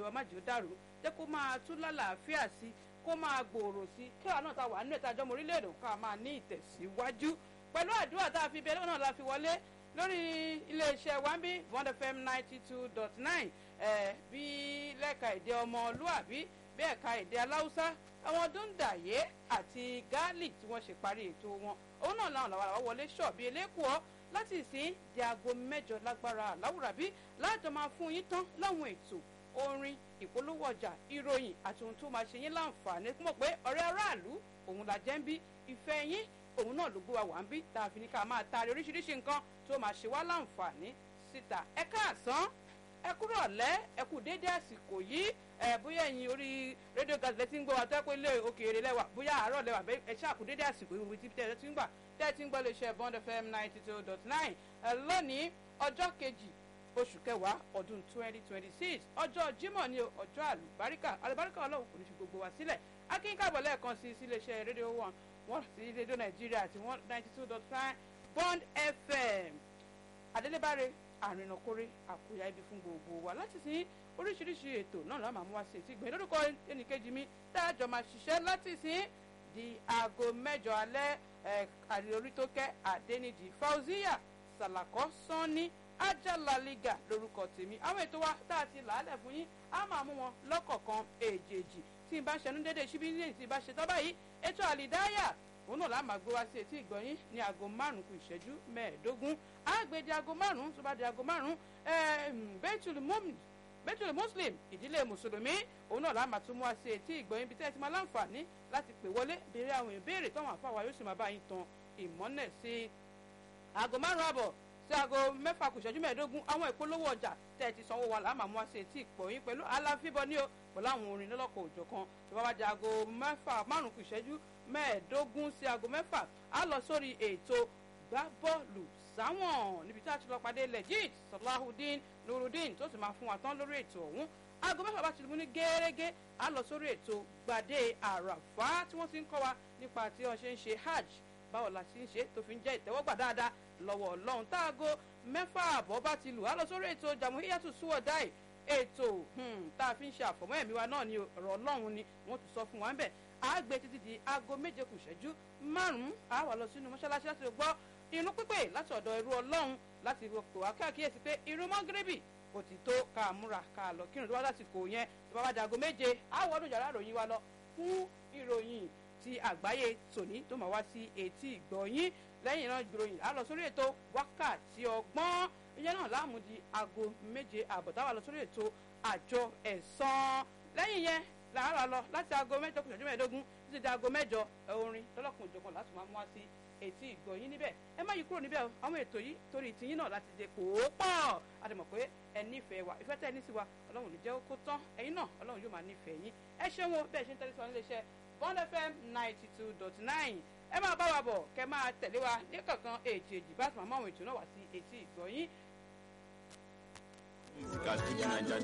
wa má jẹ́ ó dàrú jẹ́ kó máa tún lálàáfíà sí kó máa gbòòrò sí kí àwọn náà ta wà nínú ìtajọ́ ọmọ orílẹ̀-èdè ká máa ní ìtẹ̀síwájú pẹ̀lú àdúrà tá a fi bẹ́ẹ̀ náà la fi wọlé lórí iléeṣẹ́ wambi bond fm ninety two dot nine bí lẹ́ka èdè ọmọlúàbí bí ẹ̀ka èdè aláwùsá àwọn dúndàyé àti gáálì tí wọ́n ṣe parí ètò wọn òun náà làwọn làwọn wọlé ṣọ̀bí elékùọ́ láti ìsín di aago mẹ́jọ lágbára àláwùrábí láàjọ máa fún yín tán láwọn ètò orin ìpolówó ọjà ìròyìn àti ohun tó máa ṣe yín láǹfààní mọ̀ pé ọ̀rẹ́ aráàlú òun la jẹ́ ń bí ìfẹ́ yín òun náà ló gbé wa wà ń bí tá a fi ní ká máa taari oríṣiríṣi nǹkan tó máa ṣe wá láǹfààní síta ẹ káàsán ẹ kúrò ọ̀lẹ́ ẹ kú déédéé àsìkò yìí ẹ bóyá ẹ̀yin orí rédíò gàdúrà tí ń gbọ́ wa tó ẹ pé ilé òkèèrè lẹ́wà bóyá àárọ̀ lẹ́wà ẹ ṣáà kú déédéé àsìkò yìí wíwí tí tẹ́ ẹ ti ń gbà tẹ́ ẹ ti ń gbọ́ lè ṣe bond fm ninety two dot nine ẹ lónìí ọjọ́ kejì oṣù kẹwàá ọdún twenty twenty six ọjọ́ jímọ̀ ni ọjọ́ àlùbáríkà àlùbáríkà ọlọ́run kò ní fi gbogbo wa sílẹ̀ akínkàbọ̀ lẹ́ẹ̀kan sí iléeṣẹ́ rédíò one wọ́n sí rédíò nàìjíríà àti one ninety two dot nine bond fm adélébáre àrìnàkórè àkóyá ibi fún gbogbo wa láti sin oríṣiríṣi ètò náà la máa mú wá sí etí gbẹ̀yìn lórúkọ ẹnìkejì mi tá a jọ máa ṣiṣẹ́ láti sin di aago mẹ́jọ alẹ́ àríorí tó kẹ́ àdéníjì fauziya sàlàkọ́ sanni ajalaliga lórúkọ tèmi àwọn ètò wa tá a ti làálẹ̀ fún yín á máa mú wọn lọ́kọ̀ọ̀kan èjèèjì tí n bá ṣẹnu dédé síbí ní tí n bá ṣe tọ́ báyìí ètò àlìdáyà òun náà la máa gbé wá sí etí ìgbọ̀nyín ní aago márùn kù ìṣẹ́jú mẹ́ẹ̀ẹ́dógún àgbè di aago márùn tó bá di aago márùn bẹ́tùlù muslim ìdílé mùsùlùmí òun náà la máa tún mú wá sí etí ìgbọ̀nyín bí tẹ́ ẹ ti máa láǹfààní láti pè wọlé béèrè àwọn ìbéèrè táwọn àfáwà yóò sì máa bá yín tan ìmọ́lẹ̀ sí aago márùn àbọ̀ sí aago mẹ́fà kù ìṣẹ́jú mẹ́ẹ̀ẹ́dógún àwọn ìpolówó ọjà tẹ́ ẹ ti sanwó wa làá máa mú wá sí etí ìpọ̀yín pẹ̀lú aláfíbọ ní o pẹ̀lú àwọn orin lọ́lọ́kọ̀ òjò kan tó bá wá di aago mẹ́fà márùn kù ìṣẹ́jú mẹ́ẹ̀ẹ́dógún sí aago mẹ́fà á lọ sórí ètò gbá bọ́ọ̀lù sáwọn níbi tí a ti lọ pàdé legit salahudeen nurudeen tó sì máa fún wa tán lórí ètò ọ̀hún aago mẹ́fà bá ti mú ní gẹ́rẹ́gẹ́ á lọ sórí ètò gbàdé àràfá tí wọ́n ti ń kọ́ wa nípa tí wọ́n ṣe ń ṣe hajj báwo la ti ń ṣe tó fi ń jẹ́ ìtẹ́wọ́gbà dáadáa lọ́wọ́ ọlọ́run táago mẹ́fà àbọ̀ bá ti lù á lọ sórí ètò jamuhiyatu suwadai ètò tá a fi ń ṣe àfọ̀mọ́ ẹ̀mí wa náà ni ọ̀rọ̀ ọlọ́run ni wọ́n ti sọ fún wa ń bẹ̀ á gbé títí di aago méje kù ìṣẹ́jú márùn-ún á wà lọ sínú mọ́ṣáláṣí láti gbọ́ irun pípé láti ọ̀dọ̀ ẹrú ọlọ́run láti pè wá káàkiri pé irun mọ́gírẹ́bì kò ti tó ká múra ká lọ kírun tó bá láti kò yẹn tó bá wá di aago méje á wọnú yàrá ìròyìn wa lọ fún ìròyìn ti àgbáyé tòní tó máa wá sí etí ìgbọ̀nyín lẹ́yìn náà ìròyìn á lọ sórí ètò wákàtí ọgbọ́n ìyẹn náà láàmú di aago méje àbọ̀ táwa lọ sórí ètò àjọ ẹ̀sán lẹ́yìn yẹn làárọ̀ lọ láti aago mẹ́jọ kùsùn ọjọ́ mẹ́ẹ̀ẹ́dógún títí di aago mẹ́jọ orin lọ́lọ́kùn ìjọkan láti máa mú wá sí etí ìgbọ̀nyín níbẹ̀ ẹ má yí kúrò níbẹ̀ o àwọn ètò yìí torí tìyín náà láti dé pòópọ̀ a ti mọ̀ pé ẹ nífẹ̀ẹ́ wa ìfẹ́ tẹ́ ẹ ní sí wa ọlọ́run ní jẹ́ kó tán ẹ̀yin náà ọlọ́run yóò máa nífẹ̀ẹ́ yín ẹ ṣeun o bẹ́ẹ̀ ṣe ń tẹ́lẹ̀ sí wa nílé iṣẹ́ bond fm ninety two dot nine ẹ máa bá wa bọ̀ kẹ́ máa tẹ̀lé wa ní kankan èjèèjì bá tún àmọ́ àwọn ètò náà wá sí etí ìgbọ̀nyín. Musical Fuji Naija